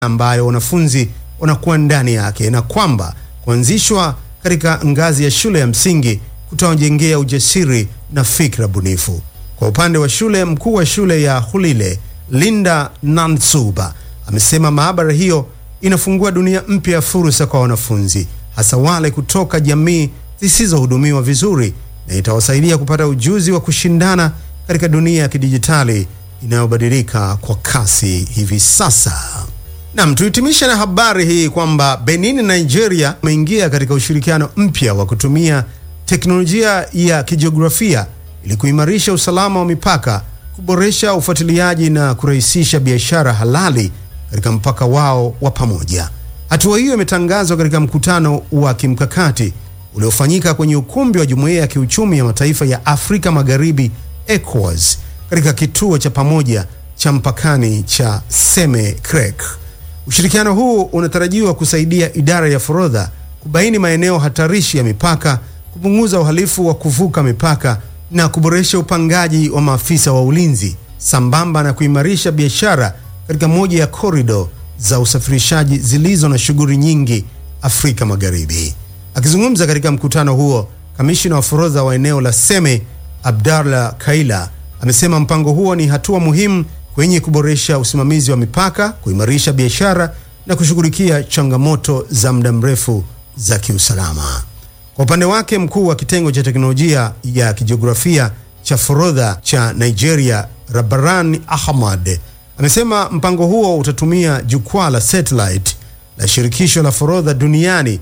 ambayo wanafunzi wanakuwa ndani yake na kwamba kuanzishwa katika ngazi ya shule ya msingi kutawajengea ujasiri na fikra bunifu. Kwa upande wa shule, mkuu wa shule ya Hulile Linda Nansuba amesema maabara hiyo inafungua dunia mpya ya fursa kwa wanafunzi, hasa wale kutoka jamii zisizohudumiwa vizuri, na itawasaidia kupata ujuzi wa kushindana katika dunia ya kidijitali inayobadilika kwa kasi hivi sasa. Nam, tuhitimishe na habari hii kwamba Benin na Nigeria wameingia katika ushirikiano mpya wa kutumia teknolojia ya kijiografia ili kuimarisha usalama wa mipaka, kuboresha ufuatiliaji na kurahisisha biashara halali katika mpaka wao wa pamoja. Hatua hiyo imetangazwa katika mkutano wa kimkakati uliofanyika kwenye ukumbi wa Jumuiya ya Kiuchumi ya Mataifa ya Afrika Magharibi ECOWAS katika kituo cha pamoja cha mpakani cha Seme Krek. Ushirikiano huu unatarajiwa kusaidia idara ya forodha kubaini maeneo hatarishi ya mipaka, kupunguza uhalifu wa kuvuka mipaka na kuboresha upangaji wa maafisa wa ulinzi sambamba na kuimarisha biashara katika moja ya korido za usafirishaji zilizo na shughuli nyingi Afrika Magharibi. Akizungumza katika mkutano huo, kamishina wa forodha wa eneo la Seme Abdallah Kaila amesema mpango huo ni hatua muhimu kwenye kuboresha usimamizi wa mipaka, kuimarisha biashara na kushughulikia changamoto za muda mrefu za kiusalama. Kwa upande wake, mkuu wa kitengo cha teknolojia ya kijiografia cha forodha cha Nigeria, Rabaran Ahmad, amesema mpango huo utatumia jukwaa la satellite la shirikisho la forodha duniani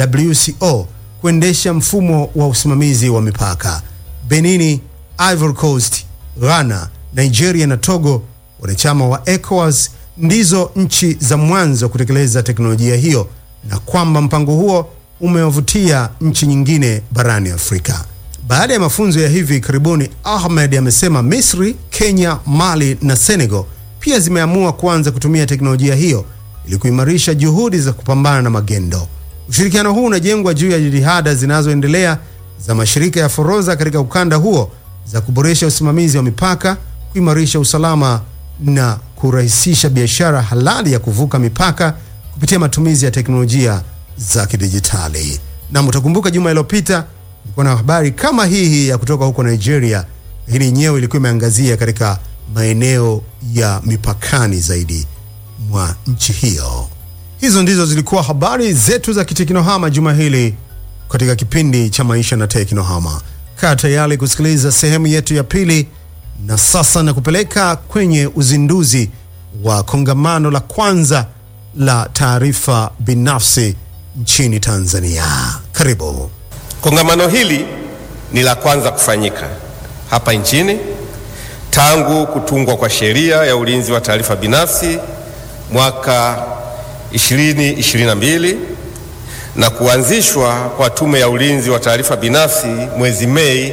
WCO kuendesha mfumo wa usimamizi wa mipaka. Benini, Ivory Coast, Ghana, Nigeria na Togo, wanachama wa ECOWAS, ndizo nchi za mwanzo kutekeleza teknolojia hiyo na kwamba mpango huo umewavutia nchi nyingine barani Afrika. Baada ya mafunzo ya hivi karibuni, Ahmed amesema Misri, Kenya, Mali na Senegal pia zimeamua kuanza kutumia teknolojia hiyo ili kuimarisha juhudi za kupambana na magendo. Ushirikiano huu unajengwa juu ya jitihada zinazoendelea za mashirika ya forodha katika ukanda huo za kuboresha usimamizi wa mipaka, kuimarisha usalama na kurahisisha biashara halali ya kuvuka mipaka kupitia matumizi ya teknolojia za kidijitali. Na mtakumbuka juma iliyopita ilikuwa na habari kama hii hii ya kutoka huko Nigeria, lakini yenyewe ilikuwa imeangazia katika maeneo ya mipakani zaidi mwa nchi hiyo. Hizo ndizo zilikuwa habari zetu za kiteknohama juma hili katika kipindi cha maisha na teknohama. Kaa tayari kusikiliza sehemu yetu ya pili, na sasa na kupeleka kwenye uzinduzi wa kongamano la kwanza la taarifa binafsi nchini Tanzania. Karibu. Kongamano hili ni la kwanza kufanyika hapa nchini tangu kutungwa kwa sheria ya ulinzi wa taarifa binafsi mwaka 2022 na kuanzishwa kwa Tume ya Ulinzi wa Taarifa Binafsi mwezi Mei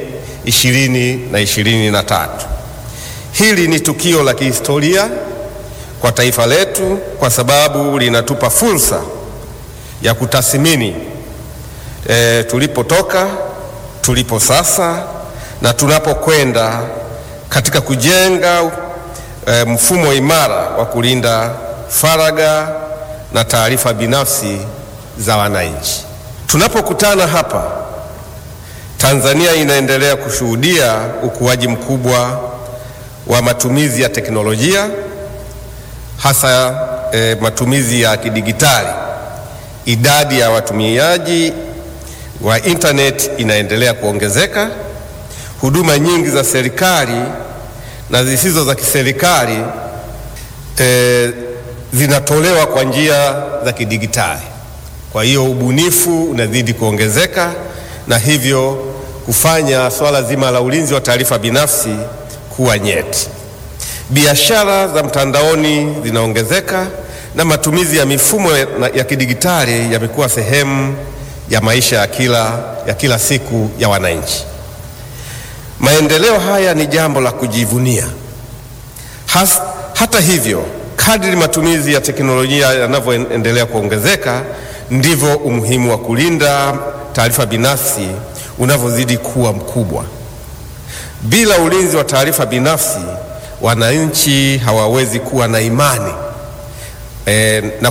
2023. Hili ni tukio la kihistoria kwa taifa letu kwa sababu linatupa fursa ya kutathmini e, tulipotoka, tulipo sasa na tunapokwenda katika kujenga e, mfumo imara wa kulinda faragha na taarifa binafsi za wananchi. Tunapokutana hapa, Tanzania inaendelea kushuhudia ukuaji mkubwa wa matumizi ya teknolojia hasa e, matumizi ya kidigitali. Idadi ya watumiaji wa internet inaendelea kuongezeka. Huduma nyingi za serikali na zisizo za kiserikali e, zinatolewa kwa njia za kidigitali. Kwa hiyo ubunifu unazidi kuongezeka na hivyo kufanya swala zima la ulinzi wa taarifa binafsi kuwa nyeti. Biashara za mtandaoni zinaongezeka na matumizi ya mifumo ya kidigitali yamekuwa sehemu ya maisha ya kila, ya kila siku ya wananchi. Maendeleo haya ni jambo la kujivunia. Has, hata hivyo kadri matumizi ya teknolojia yanavyoendelea kuongezeka ndivyo umuhimu wa kulinda taarifa binafsi unavyozidi kuwa mkubwa. Bila ulinzi wa taarifa binafsi, wananchi hawawezi kuwa na imani e, na